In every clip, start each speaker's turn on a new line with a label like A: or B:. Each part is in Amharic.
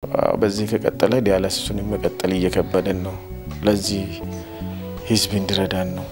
A: በዚህ ከቀጠለ ዲያላሲሱን መቀጠል እየከበደን ነው። ለዚህ ህዝብ እንዲረዳን ነው።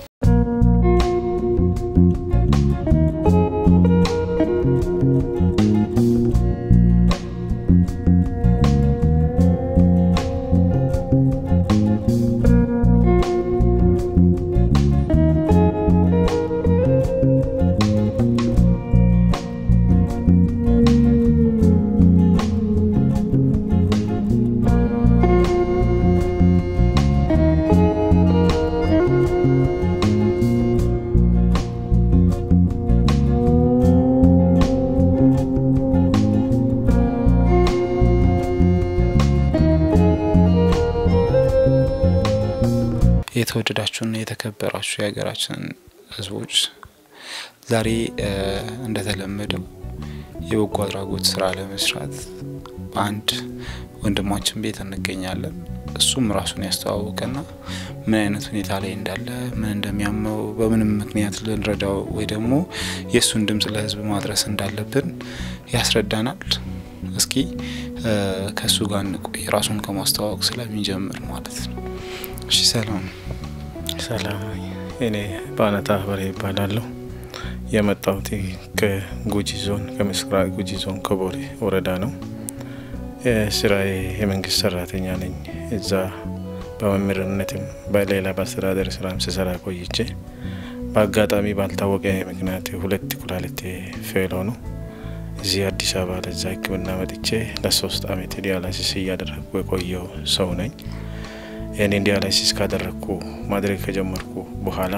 B: የተወደዳችሁና የተከበራችሁ የሀገራችን ህዝቦች ዛሬ እንደተለመደው የበጎ አድራጎት ስራ ለመስራት በአንድ ወንድማችን ቤት እንገኛለን። እሱም ራሱን ያስተዋወቀና ምን አይነት ሁኔታ ላይ እንዳለ፣ ምን እንደሚያመው፣ በምንም ምክንያት ልንረዳው ወይ ደግሞ የእሱን ድምጽ ለህዝብ ማድረስ እንዳለብን ያስረዳናል። እስኪ ከእሱ ጋር እንቆይ፣ ራሱን ከማስተዋወቅ ስለሚጀምር ማለት ነው። እሺ፣ ሰላም
A: ሰላም። እኔ በአነታ በሬ ይባላለሁ። የመጣሁት ከጉጂ ዞን ከምስራቅ ጉጂ ዞን ከቦሬ ወረዳ ነው። ስራዬ የመንግስት ሰራተኛ ነኝ። እዛ በመምህርነትም በሌላ በአስተዳደር ስራም ስሰራ ቆይቼ በአጋጣሚ ባልታወቀ ምክንያት ሁለት ኩላሊቴ ፌል ሆኖ እዚህ አዲስ አበባ ለዛ ሕክምና መጥቼ ለሶስት አመት ዲያላሲስ እያደረግኩ የቆየው ሰው ነኝ። ይህንን ዲያላይሲስ ካደረግኩ ማድረግ ከጀመርኩ በኋላ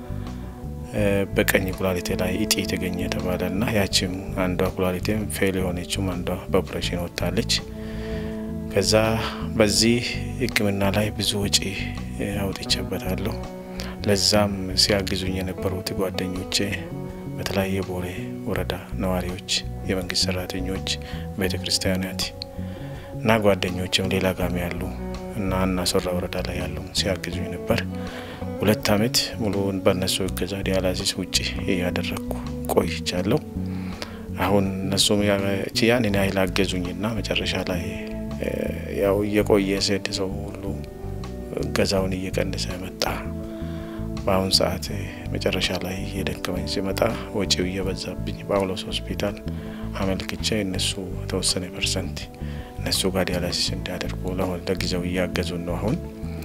A: በቀኝ ኩላሊቴ ላይ እጢ የተገኘ የተባለ ና ያቺም አንዷ ኩላሊቴም ፌል የሆነችም አንዷ በኦፕሬሽን ወጥታለች። ከዛ በዚህ ህክምና ላይ ብዙ ወጪ አውጥቼበታለሁ። ለዛም ሲያግዙኝ የነበሩት ጓደኞቼ በተለያየ ቦሬ ወረዳ ነዋሪዎች፣ የመንግስት ሰራተኞች፣ ቤተ ክርስቲያናት እና ጓደኞችም ሌላ ጋሚ ያሉ እና እናሶራ ወረዳ ላይ ያሉ ሲያግዙኝ ነበር። ሁለት አመት ሙሉ በእነሱ እገዛ ዲያላሲስ ውጭ እያደረግኩ ቆይቻለሁ። አሁን እነሱም ያንን ያህል አገዙኝና መጨረሻ ላይ ያው እየቆየ ስሄድ ሰው ሁሉ እገዛውን እየቀነሰ መጣ። በአሁን ሰዓት መጨረሻ ላይ እየደከመኝ ሲመጣ ወጪው እየበዛብኝ ጳውሎስ ሆስፒታል አመልክቼ እነሱ የተወሰነ ፐርሰንት እነሱ ጋር ዲያላሲስ እንዲያደርጉ ለሆን ለጊዜው እያገዙን ነው። አሁን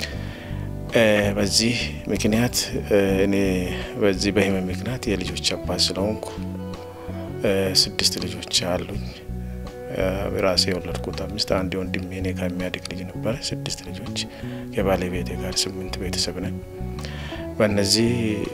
A: በዚህ ምክንያት እኔ በዚህ በህመም ምክንያት የልጆች አባት ስለሆንኩ ስድስት ልጆች አሉኝ። ራሴ የወለድኩት አምስት፣ አንድ ወንድሜ እኔ ከሚያድግ ልጅ ነበረ። ስድስት ልጆች ከባለቤቴ ጋር ስምንት ቤተሰብ ነን። በእነዚህ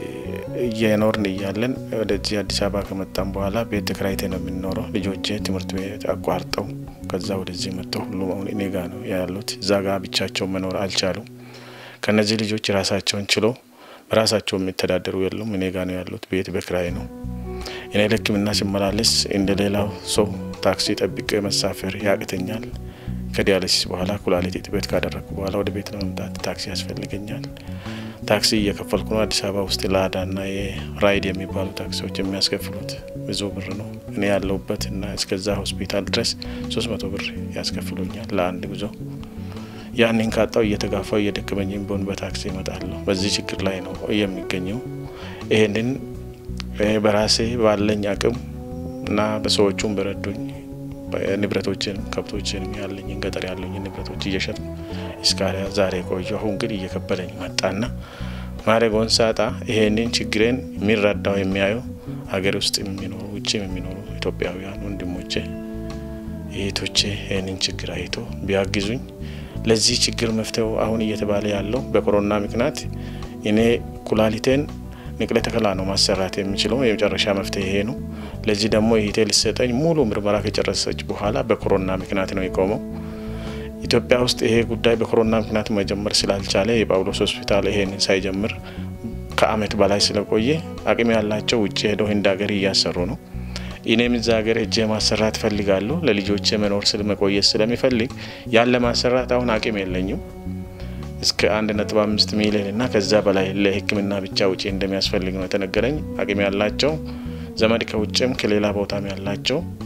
A: እየኖርን እያለን ወደዚህ አዲስ አበባ ከመጣም በኋላ ቤት ተከራይቴ ነው የምንኖረው። ልጆቼ ትምህርት ቤት አቋርጠው ከዛ ወደዚህ መጥተው ሁሉም አሁን እኔ ጋ ነው ያሉት። እዛ ጋ ብቻቸው መኖር አልቻሉም። ከነዚህ ልጆች ራሳቸውን ችሎ በራሳቸው የሚተዳደሩ የሉም። እኔ ጋ ነው ያሉት። ቤት በክራይ ነው። እኔ ለሕክምና ሲመላለስ እንደ ሌላው ሰው ታክሲ ጠብቄ መሳፈር ያቅተኛል። ከዲያሊሲስ በኋላ ኩላሊት እጥበት ካደረግኩ በኋላ ወደ ቤት ለመምጣት ታክሲ ያስፈልገኛል። ታክሲ እየከፈልኩ ነው። አዲስ አበባ ውስጥ ላዳና የራይድ የሚባሉ ታክሲዎች የሚያስከፍሉት ብዙ ብር ነው። እኔ ያለሁበት እና እስከዛ ሆስፒታል ድረስ ሶስት መቶ ብር ያስከፍሉኛል ለአንድ ጉዞ። ያንን ካጣው እየተጋፋው እየደከመኝም ቢሆን በታክሲ እመጣለሁ። በዚህ ችግር ላይ ነው የሚገኘው። ይህንን በራሴ ባለኝ አቅም እና በሰዎቹም በረዱኝ ንብረቶችንም ከብቶችንም ያለኝን ገጠር ያለኝ ንብረቶች እየሸጥ እስከ ዛሬ ቆዩ። አሁን ግን እየከበደኝ መጣና ማድረጎን ሳጣ ይሄንን ችግሬን የሚረዳው የሚያየው ሀገር ውስጥ የሚኖሩ ውጭም የሚኖሩ ኢትዮጵያውያን ወንድሞቼ እህቶቼ ይህንን ችግር አይቶ ቢያግዙኝ ለዚህ ችግር መፍትሄው አሁን እየተባለ ያለው በኮሮና ምክንያት እኔ ኩላሊቴን ንቅለ ተከላ ነው ማሰራት የሚችለው የመጨረሻ መፍትሄ ይሄ ነው። ለዚህ ደግሞ ይሄ ሊሰጠኝ ሙሉ ምርመራ ከጨረሰች በኋላ በኮሮና ምክንያት ነው የቆመው። ኢትዮጵያ ውስጥ ይሄ ጉዳይ በኮሮና ምክንያት መጀመር ስላልቻለ የጳውሎስ ሆስፒታል ይሄንን ሳይጀምር ከአመት በላይ ስለቆየ አቅም ያላቸው ውጭ ሄደው ህንድ ሀገር እያሰሩ ነው። እኔም እዛ ሀገር እጄ ማሰራት ፈልጋለሁ። ለልጆቼ መኖር ስል መቆየት ስለሚፈልግ ያን ለማሰራት አሁን አቅም የለኝም። እስከ አንድ ነጥብ አምስት ሚሊዮን እና ከዛ በላይ ለሕክምና ብቻ ውጪ እንደሚያስፈልግ ነው የተነገረኝ። አቅም ያላቸው ዘመድ ከውጭም ከሌላ ቦታም ያላቸው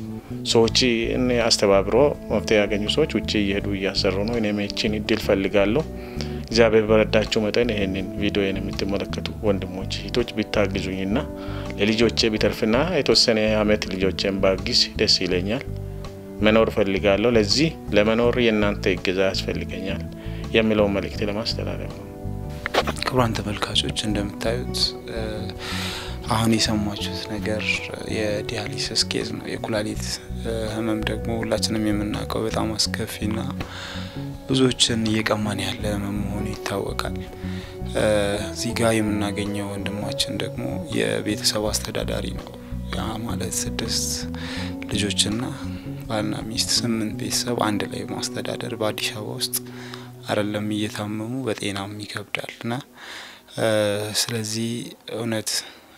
A: ሰዎች አስተባብሮ መፍትሄ ያገኙ ሰዎች ውጭ እየሄዱ እያሰሩ ነው። እኔም ይህችን እድል ፈልጋለሁ። እግዚአብሔር በረዳቸው መጠን ይህንን ቪዲዮን የምትመለከቱ ወንድሞች እህቶች ቢታግዙኝና ለልጆቼ ቢተርፍና የተወሰነ አመት ልጆቼን ባግዝ ደስ ይለኛል። መኖር ፈልጋለሁ። ለዚህ ለመኖር የእናንተ እገዛ ያስፈልገኛል የሚለውን መልእክት ለማስተላለፍ ነው።
B: ክቡራን ተመልካቾች እንደምታዩት አሁን የሰማችሁት ነገር የዲያሊሲስ ኬዝ ነው። የኩላሊት ህመም ደግሞ ሁላችንም የምናውቀው በጣም አስከፊና ብዙዎችን እየቀማን ያለ ህመም መሆኑ ይታወቃል። እዚህ ጋር የምናገኘው ወንድማችን ደግሞ የቤተሰብ አስተዳዳሪ ነው። ያ ማለት ስድስት ልጆችና ባልና ሚስት ስምንት ቤተሰብ አንድ ላይ ማስተዳደር በአዲስ አበባ ውስጥ አይደለም እየታመሙ በጤናም ይከብዳል እና ስለዚህ እውነት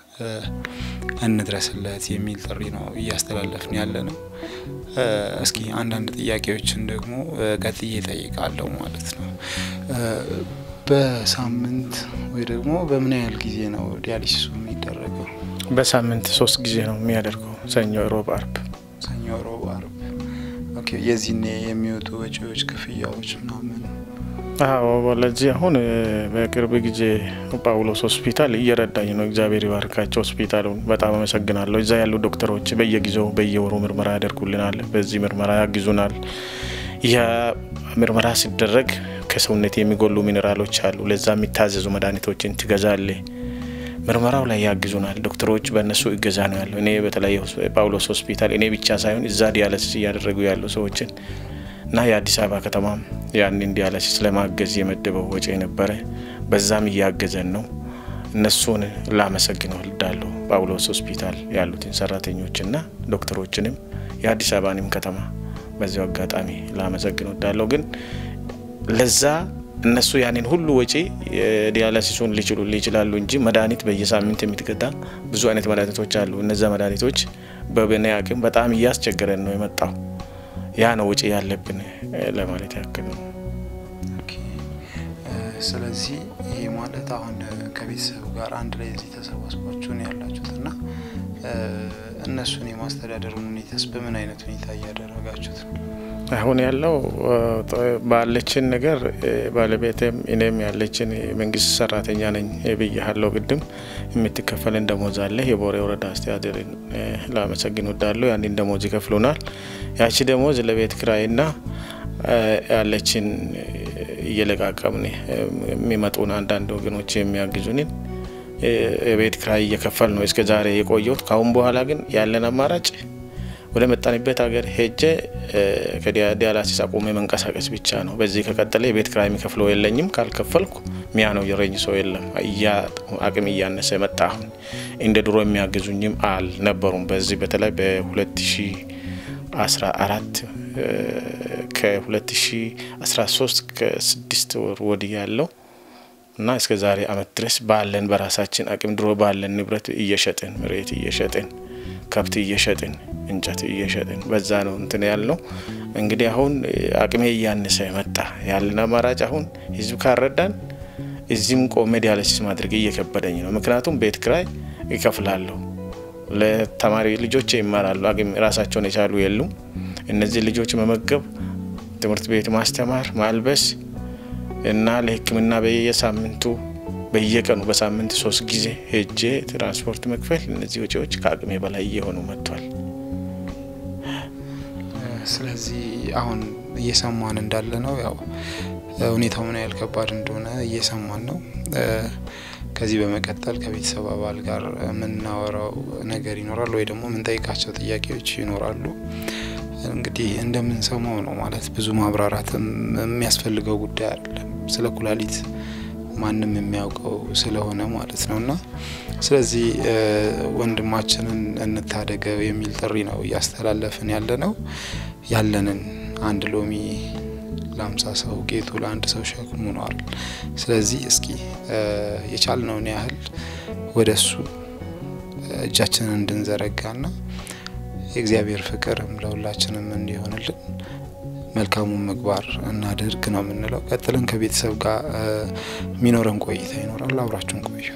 B: እንድረስለት የሚል ጥሪ ነው እያስተላለፍን ያለ ነው። እስኪ አንዳንድ ጥያቄዎችን ደግሞ ቀጥዬ እጠይቃለሁ ማለት ነው። በሳምንት ወይ ደግሞ በምን ያህል ጊዜ ነው ዲያሊሲሱ የሚደረገው?
A: በሳምንት ሶስት ጊዜ ነው የሚያደርገው፣ ሰኞ፣ ሮብ፣ አርብ።
B: ሰኞ፣ ሮብ፣ አርብ። ኦኬ። የዚህኔ የሚወጡ ወጪዎች፣ ክፍያዎች ምናምን
A: አዎ ለዚህ አሁን በቅርብ ጊዜ ጳውሎስ ሆስፒታል እየረዳኝ ነው። እግዚአብሔር ይባርካቸው ሆስፒታሉን በጣም አመሰግናለሁ። እዛ ያሉ ዶክተሮች በየጊዜው በየወሩ ምርመራ ያደርጉልናል። በዚህ ምርመራ ያግዙናል። ያ ምርመራ ሲደረግ ከሰውነት የሚጎሉ ሚኔራሎች አሉ። ለዛ የሚታዘዙ መድኃኒቶችን ትገዛለ። ምርመራው ላይ ያግዙናል ዶክተሮች። በእነሱ እገዛ ነው ያለው። እኔ በተለይ ጳውሎስ ሆስፒታል እኔ ብቻ ሳይሆን እዛ ዲያለሲስ እያደረጉ ያሉ ሰዎችን እና የአዲስ አበባ ከተማም ያንን ዲያሊሲስ ለማገዝ የመደበው ወጪ ነበረ። በዛም እያገዘን ነው። እነሱን ላመሰግን ወልዳለሁ። ጳውሎስ ሆስፒታል ያሉትን ሰራተኞችና ዶክተሮችንም የአዲስ አበባንም ከተማ በዚያው አጋጣሚ ላመሰግን ወዳለሁ። ግን ለዛ እነሱ ያንን ሁሉ ወጪ ዲያሊሲሱን ሊችሉ ይችላሉ እንጂ መድኃኒት በየሳምንት የምትገዛ ብዙ አይነት መድኃኒቶች አሉ። እነዛ መድኃኒቶች በበኔ አቅም በጣም እያስቸገረን ነው የመጣው ያ ነው ውጪ ያለብን ለማለት ያክል ነው።
B: ስለዚህ ይህ ማለት አሁን ከቤተሰብ ጋር አንድ ላይ እዚህ ተሰባስባችሁ ነው ያላችሁት እና እነሱን የማስተዳደሩን ሁኔታስ በምን አይነት ሁኔታ እያደረጋችሁት ነው?
A: አሁን ያለው ባለችን ነገር ባለቤትም እኔም ያለችን መንግስት ሰራተኛ ነኝ ብያለሁ። ቅድም የምትከፈልን ደሞዝ አለ። የቦሬ ወረዳ አስተዳደርን ላመሰግን ወዳለሁ። ያንን ደሞዝ ይከፍሉናል። ያቺ ደሞዝ ለቤት ክራይና ያለችን እየለቃቀምን የሚመጡን አንዳንድ ወገኖች የሚያግዙንን የቤት ክራይ እየከፈል ነው እስከ ዛሬ የቆየሁት። ካሁን በኋላ ግን ያለን አማራጭ ወደ መጣንበት ሀገር ሄጄ ከዲያላሲስ አቁሜ መንቀሳቀስ ብቻ ነው። በዚህ ከቀጠለ የቤት ክራይ የሚከፍለው የለኝም። ካልከፈልኩ ሚያ ነው የረኝ ሰው የለም። አቅም እያነሰ መጣ። አሁን እንደ ድሮ የሚያግዙኝም አልነበሩም። በዚህ በተለይ በ2014 ከ2013 ከስድስት ወር ወዲህ ያለው እና እስከ ዛሬ አመት ድረስ ባለን በራሳችን አቅም ድሮ ባለን ንብረት እየሸጥን መሬት እየሸጥን ከብት እየሸጥን እንጨት እየሸጥን በዛ ነው እንትን ያልነው። እንግዲህ አሁን አቅሜ እያነሰ መጣ። ያለን አማራጭ አሁን ህዝብ ካረዳን እዚህም ቆሜ ዲያሊሲስ ማድረግ እየከበደኝ ነው። ምክንያቱም ቤት ክራይ ይከፍላለሁ፣ ለተማሪ ልጆች ይማራሉ፣ አቅም ራሳቸውን የቻሉ የሉም። እነዚህ ልጆች መመገብ፣ ትምህርት ቤት ማስተማር፣ ማልበስ እና ለሕክምና በየሳምንቱ በየቀኑ በሳምንት ሶስት ጊዜ ሄጄ ትራንስፖርት መክፈል፣ እነዚህ ወጪዎች ከአቅሜ በላይ እየሆኑ መጥቷል።
B: ስለዚህ አሁን እየሰማን እንዳለ ነው ያው ሁኔታው ምን ያህል ከባድ እንደሆነ እየሰማን ነው። ከዚህ በመቀጠል ከቤተሰብ አባል ጋር የምናወራው ነገር ይኖራል ወይ ደግሞ የምንጠይቃቸው ጥያቄዎች ይኖራሉ። እንግዲህ እንደምንሰማው ነው ማለት ብዙ ማብራራትም የሚያስፈልገው ጉዳይ አይደለም። ስለ ኩላሊት ማንም የሚያውቀው ስለሆነ ማለት ነው እና ስለዚህ ወንድማችንን እንታደገው የሚል ጥሪ ነው እያስተላለፍን ያለ ነው። ያለንን አንድ ሎሚ ለአምሳ ሰው ጌጡ ለአንድ ሰው ሸክሙ ነዋል። ስለዚህ እስኪ የቻልነውን ያህል ወደ እሱ እጃችንን እንድንዘረጋና የእግዚአብሔር ፍቅርም ለሁላችንም እንዲሆንልን መልካሙን ምግባር እናድርግ ነው የምንለው። ቀጥለን ከቤተሰብ ጋር የሚኖረን ቆይታ ይኖራል። አብራችሁን ቆዩ።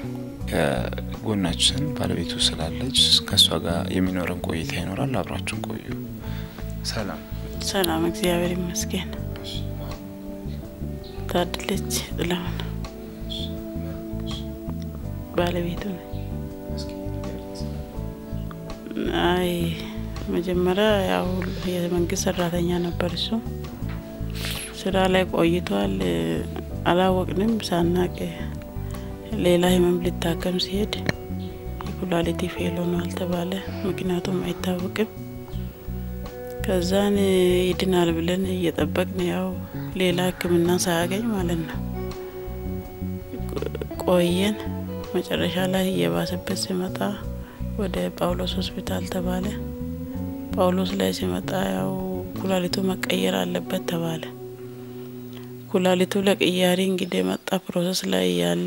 B: ከጎናችን ባለቤቱ ስላለች ከእሷ ጋር የሚኖረን ቆይታ ይኖራል። አብራችሁን ቆዩ። ሰላም
C: ሰላም፣ እግዚአብሔር ይመስገን። ታድለች ጥላሁን ባለቤቱ ነኝ። አይ መጀመሪያ ያው የመንግስት ሰራተኛ ነበር። እሱ ስራ ላይ ቆይቷል። አላወቅንም። ሳናቅ ሌላ ህመም ሊታከም ሲሄድ የኩላሊቲ ፌል ሆኗል ተባለ። ምክንያቱም አይታወቅም። ከዛን ይድናል ብለን እየጠበቅን ያው ሌላ ሕክምና ሳያገኝ ማለት ነው ቆየን። መጨረሻ ላይ እየባሰበት ሲመጣ ወደ ጳውሎስ ሆስፒታል ተባለ። ጳውሎስ ላይ ሲመጣ ያው ኩላሊቱ መቀየር አለበት ተባለ። ኩላሊቱ ለቅያሪ እንግዲህ መጣ ፕሮሰስ ላይ ያለ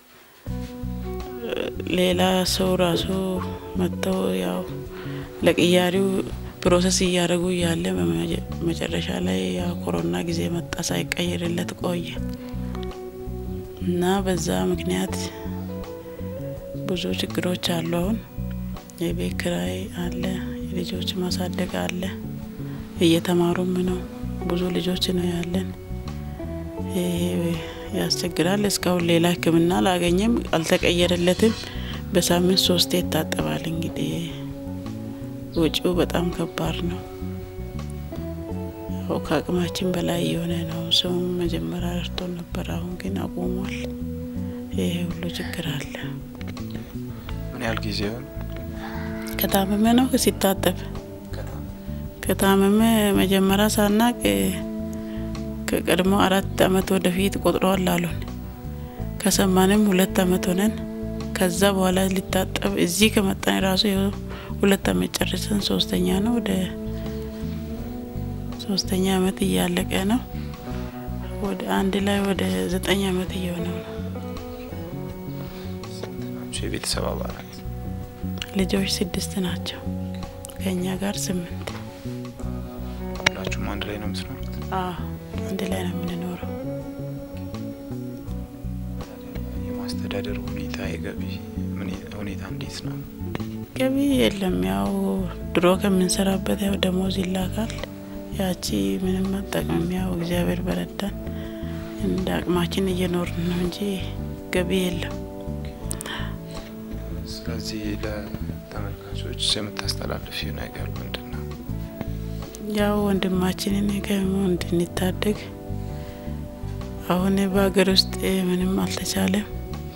C: ሌላ ሰው ራሱ መጥተው ያው ለቅያሪው ፕሮሰስ እያደረጉ እያለ መጨረሻ ላይ ያው ኮሮና ጊዜ መጣ፣ ሳይቀየርለት ቆየ እና በዛ ምክንያት ብዙ ችግሮች አሉ። አሁን የቤት ኪራይ አለ፣ የልጆች ማሳደግ አለ፣ እየተማሩም ነው። ብዙ ልጆች ነው ያለን። ይሄ ያስቸግራል። እስካሁን ሌላ ሕክምና አላገኘም፣ አልተቀየረለትም። በሳምንት ሶስቴ ይታጠባል። እንግዲህ ወጪው በጣም ከባድ ነው። ያው ከአቅማችን በላይ የሆነ ነው። ሰውም መጀመሪያ ረድቶን ነበር፣ አሁን ግን አቁሟል። ይሄ ሁሉ ችግር አለ።
B: ምን ያህል ጊዜ ሆነ?
C: ከታመመ ነው ሲታጠብ ከታመመ መጀመሪያ ሳናቅ ከቀድሞ አራት አመት ወደፊት ቆጥረዋል አሉን። ከሰማንም ሁለት አመት ሆነን ከዛ በኋላ ሊታጠብ እዚህ ከመጣን ራሱ ሁለት አመት ጨርሰን ሶስተኛ ነው ወደ ሶስተኛ አመት እያለቀ ነው። ወደ አንድ ላይ ወደ ዘጠኝ አመት እየሆነ ነው።
B: የቤተሰብ አባላት
C: ልጆች ስድስት ናቸው፣ ከእኛ ጋር ስምንት።
B: ሁላችሁም አንድ ላይ ነው የምትኖሩት?
C: አዎ አንድ ላይ ነው የምንኖረው።
B: የማስተዳደር ሁኔታ የገቢ ሁኔታ እንዴት ነው?
C: ገቢ የለም። ያው ድሮ ከምንሰራበት ያው ደሞዝ ይላካል። ያቺ ምንም አጠቅምም። ያው እግዚአብሔር በረዳን እንደ አቅማችን እየኖርን ነው እንጂ ገቢ የለም።
B: ስለዚህ ለተመልካቾች የምታስተላልፊው ነገር ምንድን ነው?
C: ያው ወንድማችንን ከሞት እንድንታደግ አሁን በሀገር ውስጥ ምንም አልተቻለም።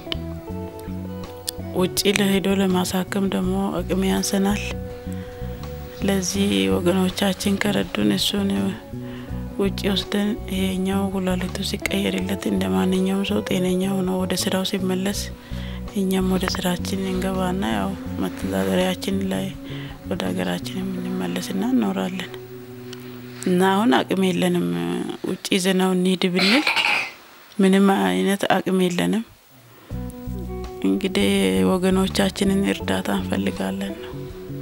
C: ውጭ ለሄዶ ለማሳከም ደግሞ አቅም ያንሰናል። ለዚህ ወገኖቻችን ከረዱን እሱን ውጭ ወስደን ይሄኛው ኩላሊቱ ሲቀየርለት እንደ ማንኛውም ሰው ጤነኛ ሆኖ ወደ ስራው ሲመለስ እኛም ወደ ስራችን እንገባና ያው መተዳደሪያችን ላይ ወደ ሀገራችን የምንመለስና እኖራለን እና አሁን አቅም የለንም። ውጭ ይዘነው እንሂድ ብንል ምንም አይነት አቅም የለንም። እንግዲህ ወገኖቻችንን እርዳታ እንፈልጋለን ነው።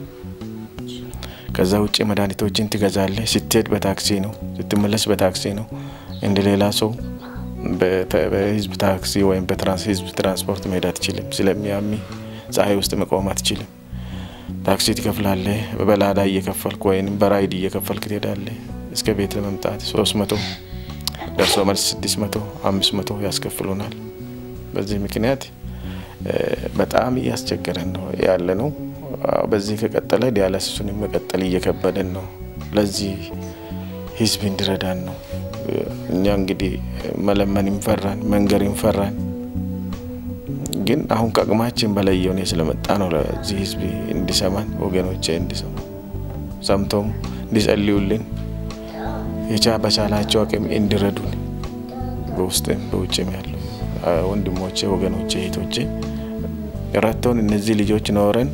A: ከዛ ውጭ መድኃኒቶችን ትገዛለህ። ስትሄድ በታክሲ ነው፣ ስትመለስ በታክሲ ነው። እንደ ሌላ ሰው በህዝብ ታክሲ ወይም በህዝብ ትራንስፖርት መሄድ አትችልም። ስለሚያሚ ፀሐይ ውስጥ መቆም አትችልም። ታክሲ ትከፍላለህ። በላዳ እየከፈልክ ወይም በራይድ እየከፈልክ ትሄዳለህ። እስከ ቤት ለመምጣት ሶስት መቶ ደርሶ መልስ ስድስት መቶ አምስት መቶ ያስከፍሉናል። በዚህ ምክንያት በጣም እያስቸገረን ነው ያለ ነው። በዚህ ከቀጠለ ዲያላሲሱን መቀጠል እየከበደን ነው። ለዚህ ህዝብ እንዲረዳን ነው። እኛ እንግዲህ መለመን እንፈራን፣ መንገር እንፈራን። ግን አሁን ከአቅማችን በላይ የሆነ ስለመጣ ነው ለዚህ ህዝብ እንዲሰማን ወገኖቼ እንዲሰሙ ሰምቶም እንዲጸልዩልን የቻ በቻላቸው አቅም እንዲረዱን በውስጥም በውጭም ያለው ወንድሞቼ፣ ወገኖቼ፣ እህቶቼ ረድተውን እነዚህ ልጆች ኖረን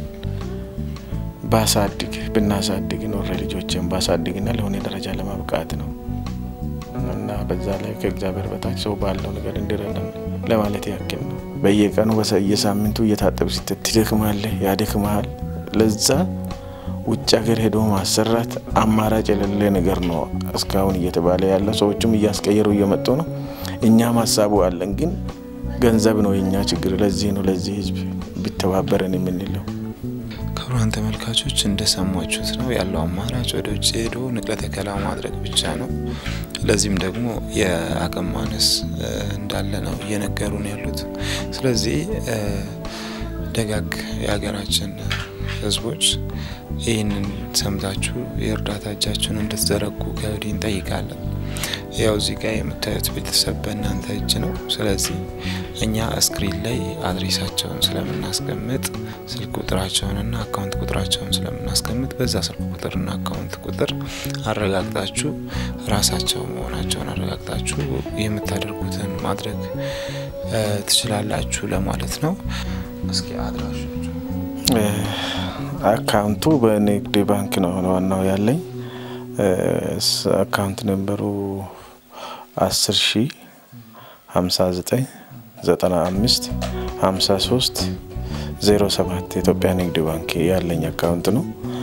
A: ባሳድግ ብናሳድግ ኖረ ልጆችን ባሳድግና ለሆነ ደረጃ ለማብቃት ነው እና በዛ ላይ ከእግዚአብሔር በታች ሰው ባለው ነገር እንዲረዳን ለማለት ያክል ነው። በየቀኑ በየሳምንቱ እየታጠብ ስትት ትደክማለህ፣ ያደክመሃል። ለዛ ውጭ ሀገር ሄዶ ማሰራት አማራጭ የሌለ ነገር ነው እስካሁን እየተባለ ያለ ሰዎችም እያስቀየሩ እየመጡ ነው። እኛም ሀሳቡ አለን፣ ግን ገንዘብ ነው የኛ ችግር። ለዚህ ነው ለዚህ ህዝብ ቢተባበረን የምንለው።
B: ክቡራን ተመልካቾች እንደሰማችሁት ነው ያለው አማራጭ ወደ ውጭ ሄዶ ንቅለ ተከላ ማድረግ ብቻ ነው። ለዚህም ደግሞ የአቅም ማነስ እንዳለ ነው እየነገሩን ያሉት። ስለዚህ ደጋግ የሀገራችን ሕዝቦች ይህንን ሰምታችሁ የእርዳታ እጃችሁን እንድትዘረጉ ከወዲህ እንጠይቃለን። ያው እዚህ ጋር የምታዩት ቤተሰብ በእናንተ እጅ ነው። ስለዚህ እኛ ስክሪን ላይ አድሬሳቸውን ስለምናስቀምጥ ስልክ ቁጥራቸውንና አካውንት ቁጥራቸውን ስለምናስቀምጥ በዛ ስልክ ቁጥርና አካውንት ቁጥር አረጋግጣችሁ ራሳቸው መሆናቸውን አረጋግጣችሁ የምታደርጉትን ማድረግ ትችላላችሁ ለማለት ነው። እስኪ አድራሾቹ
A: አካውንቱ በንግድ ባንክ ነው ዋናው ያለኝ አካውንት ነንበሩ አስር ሺ ሀምሳ ዘጠኝ ዘጠና አምስት ሀምሳ ሶስት ዜሮ ሰባት የኢትዮጵያ ንግድ ባንክ ያለኝ አካውንት ነው።